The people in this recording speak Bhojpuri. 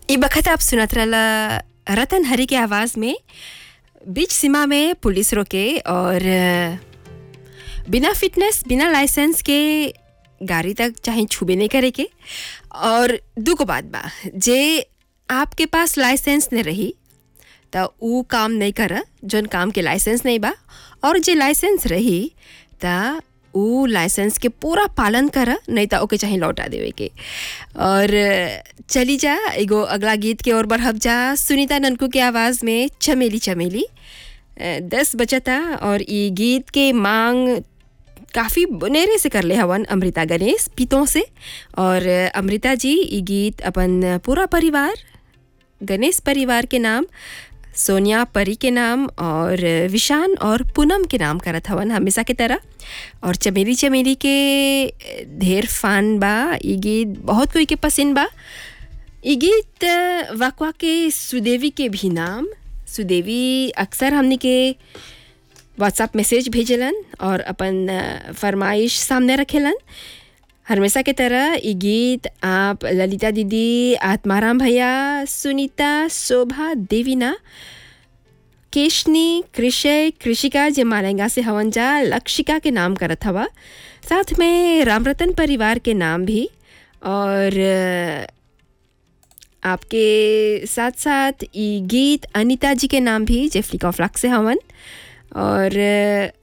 ई बखत आप सुनत रहला रतन हरी के आवाज़ में बीच सीमा में पुलिस रोके और अ, बिना फिटनेस बिना लाइसेंस के गाड़ी तक चाहे छुबे नहीं करे के और दूगो बात बा जे आपके पास लाइसेंस नहीं रही त ऊ काम नहीं कर जौन काम के लाइसेंस नहीं बा और जे लाइसेंस रही त ऊ लाइसेंस के पूरा पालन कर नहीं त ओके चाहे लौटा देवे के और चली जा एगो अगला गीत के ओर बढ़ब जा सुनीता ननकू के आवाज़ में चमेली चमेली अ, दस बचता और ई गीत के मांग काफ़ी बनेरे से करले हवन अमृता गणेश पीतों से और अमृता जी ई गीत अपन पूरा परिवार गणेश परिवार के नाम सोनिया परी के नाम और विशान और पूनम के नाम करत हवन हमेशा की तरह और चमेली चमेली के ढेर फान बा ई गीत बहुत कोई के पसंद बा ई गीत वाकवा के सुदेवी के भी नाम सुदेवी अक्सर हमने के व्हाट्सएप मैसेज भेजलन और अपन अ, फरमाइश सामने रखेलन हमेशा के तरह ये गीत आप ललिता दीदी आत्माराम भैया सुनीता शोभा देवीना केशनी कृषय कृषिका जे मालेंगा से हवन जा लक्षिका के नाम करत हवा साथ में रामरतन परिवार के नाम भी और अ, आपके साथ साथ ई गीत अनीता जी के नाम भी जे फ्लिक ऑफ लक से हवन और अ,